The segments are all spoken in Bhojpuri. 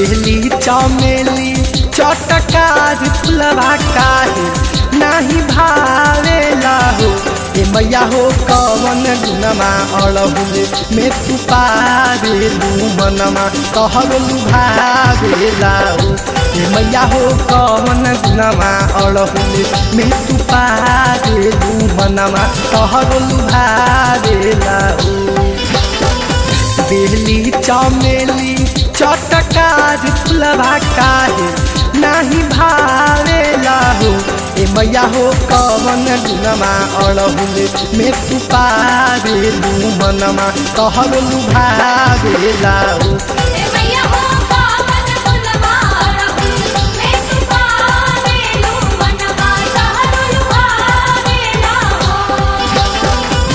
बेली चमेली चटकार फुलवा काहे नाही भावेला हो ए मैया हो कवन गुनमा अड़हुले में तू पावेलू मनमा कहलू भावेला हो ए मैया हो कवन गुनमा अड़हुले में तू पावेलू मनमा कहलू भावेला हो बेली चमेली चटकार फुलवा काहे नाही भावेला हो ए मैया हो कवन गुनमा अड़हुले में तू पावेलू मनमा कहलू भावेला हो ए मैया हो पावन गुलवा रहु मैं तू पावेलू मनवा सहरुल भावेला हो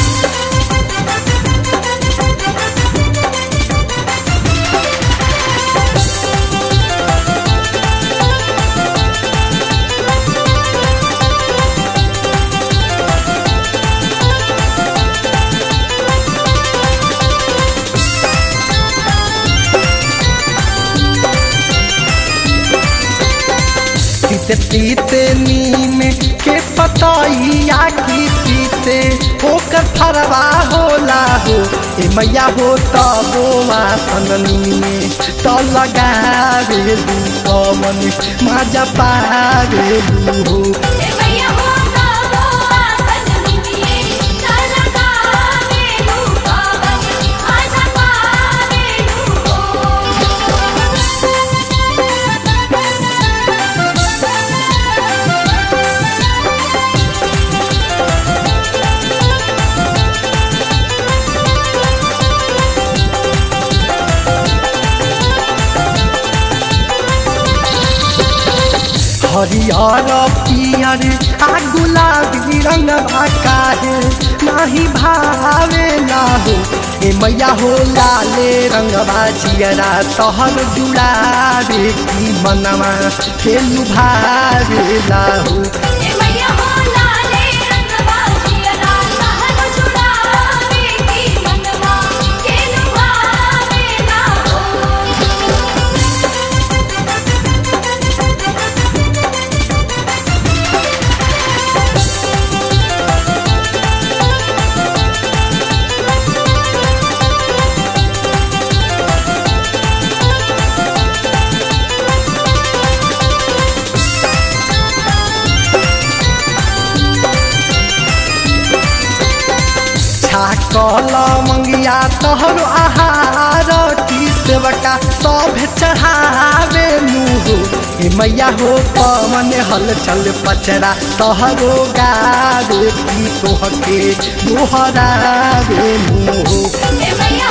तीते तीते नीम के पतैया की तीते ओकर फरवा होला हो ए मैया हो तबो वासननी में त लगावे दू पवन माजा पावे दू हो ए मैया हो ताबो आसन निमिए चल गावेलू पावन आजा पावेलू हरियर पियर आ गुलाबी रंग काहे नाही भावे ना हो ए मैया हो लाले रंगवा जियरा तहर जुड़ावे की मनवा खेलू भावे ला हो ए मैया हो लाले रंगवा जियरा सहर जुड़ावे की मनवा के लुभावेला हो छाकल मंगिया तहर आहार की सेवका सब चढ़ावे मुँह ए मैया हो पवन हल चल पचरा तहरो गावे की तोहके दोहरावे मुँह ए मैया